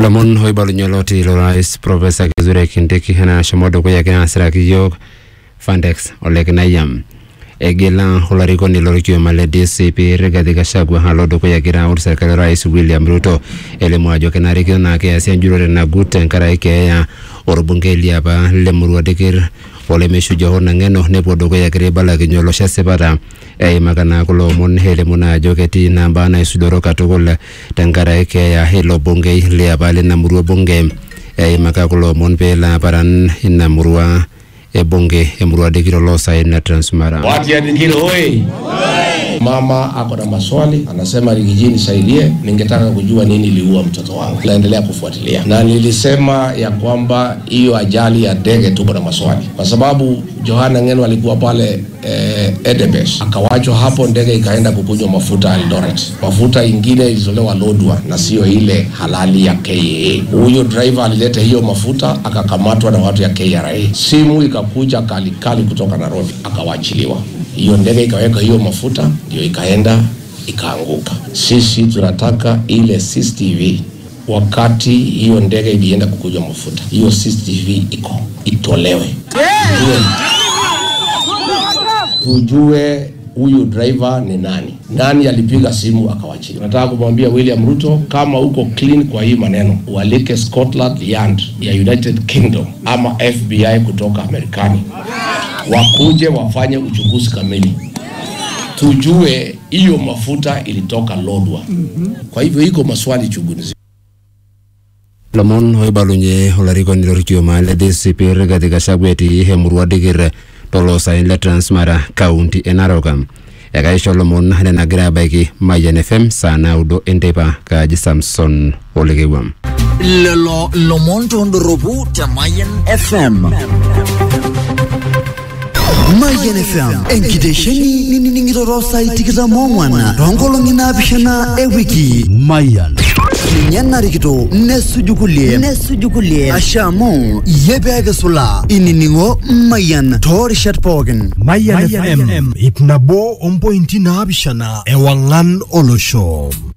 lomon oibalunye oloti lorais profesa kithure kindiki enashomo dukuya egira asiraki yiok fandex ole kinayam egila olarikoni lorkioma le dcp rigathi gachagua alo dukuya egira aut serkali orais william ruto elimu ajo kenarikino naa keasi enjurore nagut tenkaraki keeya orbungei liapa lemurua dikir olemeishuja hoo nang'eno nepuo dukuya egira aibalakinye olosho esipata eimaka naa kulo omon elimu naa ajo ketii naa mbaa naisudoro katukul tenkaraki keeya ilo bungei liapa lina murua bunge eimaka kulo omon peelo aparan ina murua ebunge emurua dikir oloosaen na transmara Watu ya Dikiri oye! Mama ako na maswali, anasema Rigiji nisaidie, ningetaka kujua nini iliua mtoto wangu. Naendelea kufuatilia, na nilisema ya kwamba hiyo ajali ya ndege tuko na maswali, kwa sababu Johana Ngeno alikuwa pale eh, Edebes, akawachwa hapo, ndege ikaenda kukunywa mafuta Eldoret. Mafuta ingine ilitolewa Lodwa na sio ile halali ya KAA. Huyo driver alileta hiyo mafuta, akakamatwa na watu ya KRA. Simu ikakuja kali kali kutoka Nairobi, akawachiliwa hiyo ndege ikaweka hiyo mafuta ndio ikaenda ikaanguka. Sisi tunataka ile CCTV wakati hiyo ndege ilienda kukunywa mafuta, hiyo CCTV iko itolewe, tujue, tujue huyu driver ni nani, nani alipiga simu akawachilia. Nataka kumwambia William Ruto, kama uko clean kwa hii maneno, ualike Scotland Yard ya United Kingdom ama FBI kutoka Marekani wakuje wafanye uchunguzi kamili, tujue hiyo mafuta ilitoka Lodwa. Kwa hivyo iko maswali chungu nzima. lomon oibalunye olarikoni lorkioma le dcp rigathi gachagua etii emurua dikir toloosaen le transmara kaunti e narok ekaisho lomon nenagira abaiki mayian fm saa naudo enteipa kaaji samson olekewam lelo lomon tondoropu te Mayan FM. Mayan FM, enkitesheni ninining'ito saai tikitam ong'wan toonkolong'i naapishana ewiki. Mayan. ninye narikito nesuju kulie nesuju kulie asha amu iyie peekisula inining'o Mayan toorishat pookin. Mayan FM ip nabo ompointi naapishana ewang'an olosho